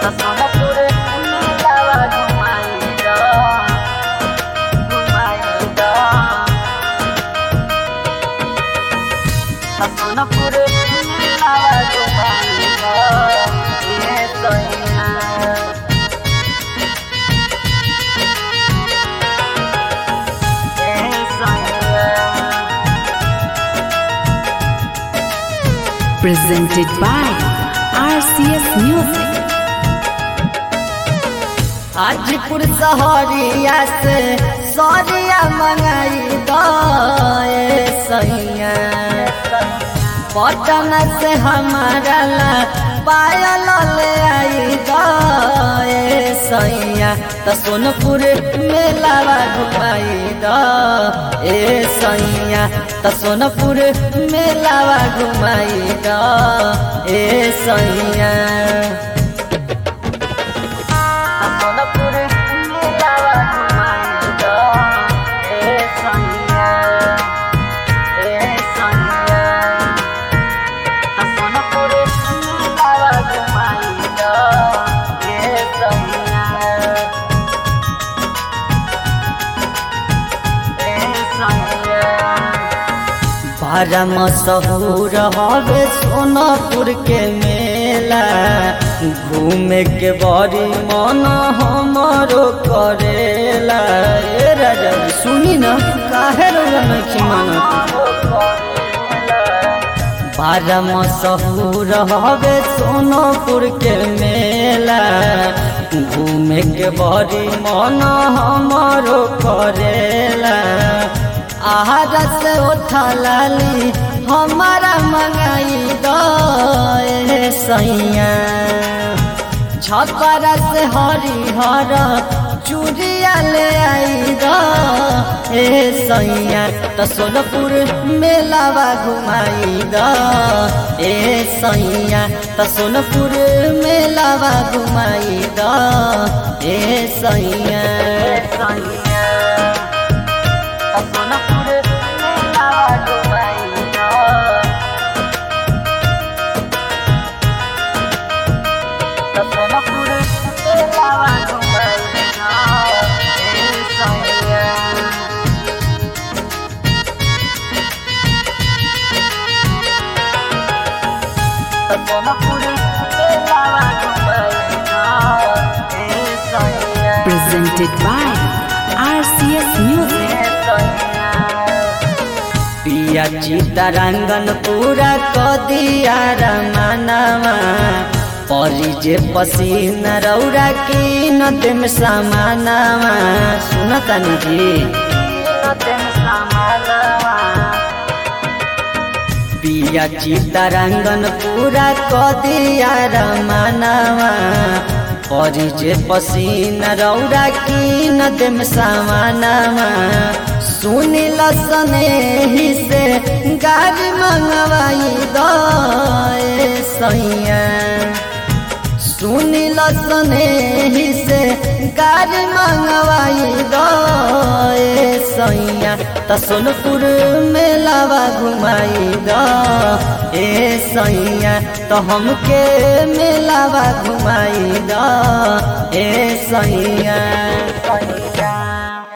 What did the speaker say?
सोनपुर मेलावा घुमाइदा घुमाइदा सोनपुर मेलावा घुमाइदा ये सैया ये सैया Presented by RCS Music. Hajipur सहरिया से सरिया मंगाई दे सैया पटन से हमारा ला पायल ले आई दे सैया त सोनपुर मेलावा घुमाई द ए सैया त सोनपुर मेलावा घुमाई द ए सैया सोनपुर मेलावा घुमाइदा ए सैया ए सैया सोनपुर मेलावा घुमाइदा ए सैया ए सैया बारह मशहूर हवे सोनापुर के मेला घूमे के बड़ी मन हमारो करेला ए राजा सुनी न काहे रोजा नहीं मानत बारह मशहूर हवे सोनापुर के मेला घूमे के बड़ी मन हमारो करेला आहार से उठा लाली हमारा मंगाई दे सैया छपर से हरिहर चूड़िया ले आई द ए सैया त सोनपुर मेलावा घुमाई द ए सैया त सोनपुर मेलावा घुमाई द ए सैया सैया सोनपुर मेलावा घुमाई द सोनपुर मेलावा घुमाई द ए सैया सोनपुर मेलावा घुमाई द ए सैया Presented by RCS Music. पिया चितरंगन पूरा क दिया रमनवा परी जे पसीन रौरा की नदम समानवा सुनतन जी पिया चितरंगन पूरा क दिया रमनवा परी जे पसीन रौरा की नदम समानवा सुनी लसने ही से गाड़ी मंगवाई दे सैया सुनी लसने ही से गाड़ी मंगवाई दे सैया त सोनपुर मेलावा घुमाई द ए सैया तो हमके मेलावा घुमाई द ए सैया